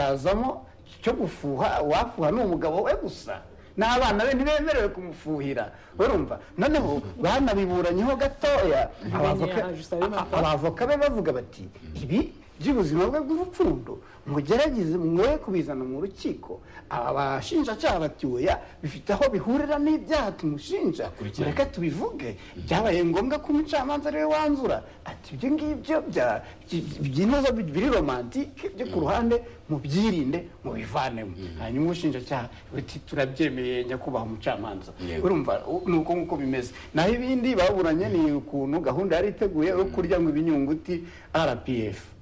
yazamo cyo gufuha uwafuha ni umugabo we gusa n'abana be ntibemerewe kumufuhira urumva noneho banabiburanyeho gatoya abavoka- a- abavoka be bavuga bati ibi by'ubuzima bwe bw'urukundo mugerageze mwe kubizana mu rukiko aba bashinjacyaha bati oya bifite aho bihurira n'ibyaha tumushinja mureke tubivuge byabaye ngombwa ko umucamanza ari we wanzura ati ibyo ngibyo bya- by- by'intozo biri romantike byo ku ruhande mubyirinde mubivanemo hanyuma ubushinjacyaha buti turabyemeye nyakubahwa umucamanza urumva u- ni uko nguko bimeze naho ibindi baburanye ni ukuntu gahunda yari iteguye yo kurya ngo ibinyunguti rpf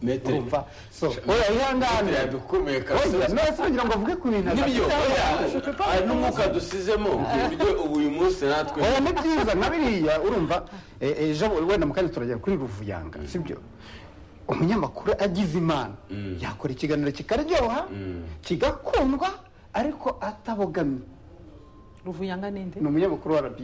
Metere. urumva so oya ihangane Metere yadukomeye kabisa. oya none se kugira ngo mvuge ku bintu nibyo adafite oya aho- Je peux pas hari n'umwuka dusizemo ibyo ubu uyu munsi natwe oya ni byiza na biriya urumva eh, ejo wenda mu kanya turagera kuri ruvuyanga sibyo umunyamakuru agize imana yakora ikiganiro kikaryoha kigakundwa ariko atabogamye ruvuyanga ninde ni umunyamakuru wa rba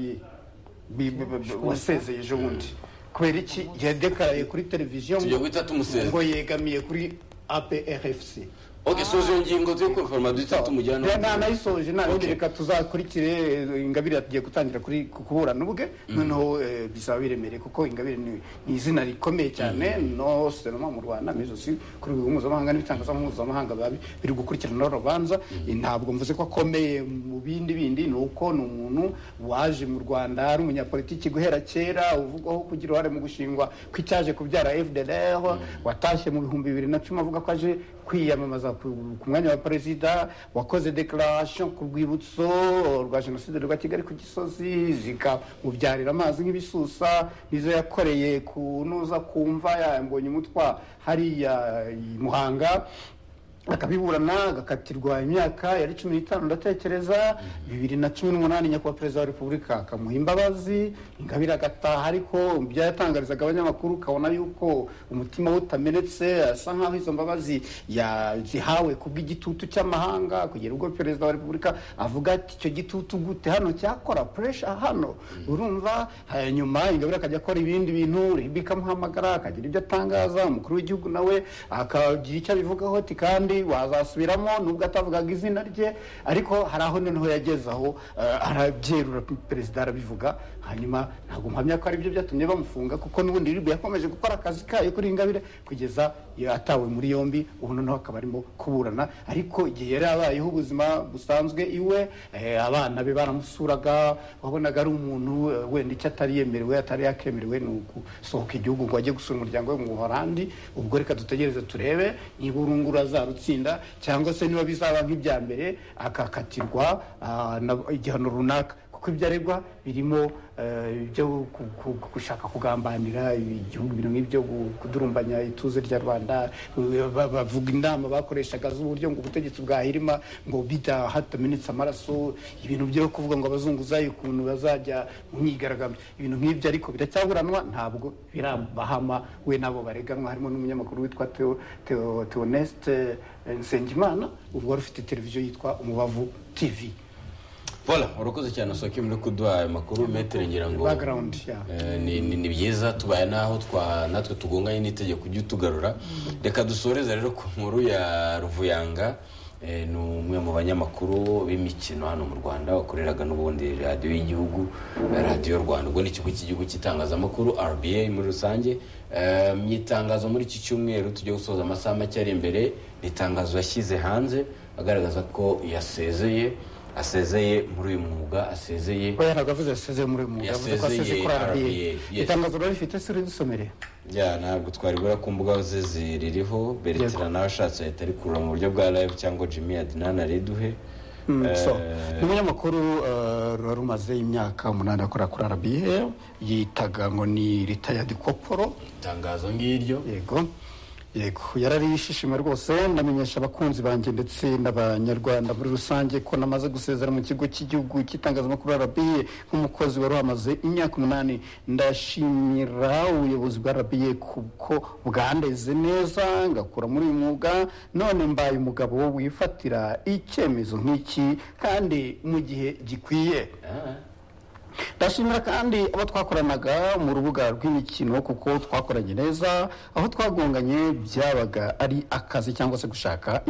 wasezeye ejo bundi kubera iki yadekaraye kuri televiziyo ngo- tugiye guhita tumusezera ngo yegamiye kuri aprfc oke soje ngingo turi kwiforoma duhita tumujyana Rero nta nayisoje Okay. ntabindi reka tuzakurikire eh, ingabire tugiye gutangira kuri ku kuburana ubwe noneho eh, bisaba biremereye kuko ingabire ni ni izina rikomeye cyane no senoma mu rwanda mejosi kuri rwego mpuzamahanga n'ibitangaza mpuzamahanga biba bi- biri gukurikirana urubanza Eh, ntabwo mvuze ko akomeye mu bindi bindi ni uko ni umuntu waje mu rwanda ari umunyapolitiki guhera kera uvugwaho kugira uruhare mu gushingwa kw'icyaje kubyara fdr watashye mu bihumbi bibiri na cumi avuga ko aje kwiyamamaza ku ku mwanya wa perezida wakoze declaration ku rwibutso rwa jenoside rwa kigali ku gisozi zikamubyarira amazi nk'ibisusa nizo yakoreye kunoza kumva yambonye umutwa hariya i muhanga akabiburana agakatirwa imyaka yari cumi n'itanu ndatekereza bibiri na cumi n'umunani nyakubahwa perezida wa repubulika akamuha imbabazi ingabire agataha ariko byatangarizaga abanyamakuru ukabona yuko umutima we utamenetse asa nk'aho izo mbabazi yazihawe kubw'igitutu cy'amahanga kugera ubwo perezida wa repubulika avuga ati icyo gitutu gute hano cyakora puresha hano urumva hanyuma ingabire akajya akora ibindi bintu ribi ikamuhamagara akagira ibyo atangaza umukuru w'igihugu nawe akagira icyo abivugaho ati kandi wazasubiramo nubwo atavugaga izina rye ariko hari aho noneho yageze aho eh, arabyerura perezida arabivuga hanyuma ntabwo mpamya ko ari byo byatumye bamufunga kuko n'ubundi ribwe yakomeje gukora akazi kayo kuri ingabire kugeza iyo atawe muri yombi ubu noneho akaba arimo kuburana ariko igihe yari abayeho ubuzima busanzwe iwe eh, abana be baramusuraga wabonaga ari umuntu eh, wenda icyo atari yemerewe atari yakemerewe ni ugusohoka igihugu ngo ajye gusura umuryango we mu buhorandi ubwo reka dutegereze turebe niba urungura azarutsinda cyangwa se niba bizaba nk'ibya mbere akakatirwa ah, na- igihano runaka kuko ibyo aregwa birimo eh, ibyo ku- ku- ku- gushaka kugambanira igihugu birimo ibyo gu- kudurumbanya ituze rya rwanda eh, ba- bavuga inama bakoreshaga z'uburyo ngo ubutegetsi bwahirima ngo bida hatamenetse amaraso ibintu byo kuvuga ngo abazunguzayi ukuntu bazajya mu myigaragambyo ibintu nk'ibyo ariko biracyaburanwa ntabwo birabahama we n'abo bareganwa harimo n'umunyamakuru witwa Theo- Theo- theoneste eh, nsengimana ubwo wari ufite televiziyo yitwa umubavu tv vola urakoze cyane asohoke muri kuduha ayo makuru metere ngira ngo background yeah. Eh, ni ni- ni byiza tubaye n'aho twa- natwe tugonganye n'itegeko ujye utugarura reka dusoreze rero ku nkuru ya ruvuyanga Eh, ni umwe mu banyamakuru b'imikino hano mu rwanda wakoreraga n'ubundi radiyo y'igihugu eh, radiyo rwanda ubwo ni ikigo cy'igihugu cy'itangazamakuru rba muri rusange Eh, mu itangazo muri iki cyumweru tujya gusoza amasaha make ari imbere ni itangazo yashyize hanze agaragaza ko yasezeye asezeye muri uyu mwuga asezeye oya ntabwo avuze yasezeye muri uyu mwuga yavuze ko asezeye Yasezeye kuri rba RBA, yes. itangazo rero rifite suri dusomere ya ntabwo twari bura ku mbuga ze ziririho beretera nawe ashatse ahita arikurura mu buryo bwa live cyangwa jimmy adinani ariduhe Mm, Eh, so ni umunyamakuru eh, ruba rumaze imyaka umunani akora kuri rba yitaga ngo ni ritayadi koporo itangazo ngiryo yego yego yarari ishishima rwose ndamenyesha abakunzi banjye ndetse n'abanyarwanda muri rusange ko namaze gusezera mu kigo cy'igihugu cy'itangazamakuru rba nk'umukozi wari wamaze imyaka umunani ndashimira ubuyobozi bwa rba kuko bwandeze neza ngakura muri uyu mwuga none mbaye umugabo wifatira icyemezo nk'iki kandi mu gihe gikwiye Ah, ndashimira kandi abo twakoranaga mu rubuga rw'imikino kuko twakoranye neza aho twagonganye byabaga ari akazi cyangwa se gushaka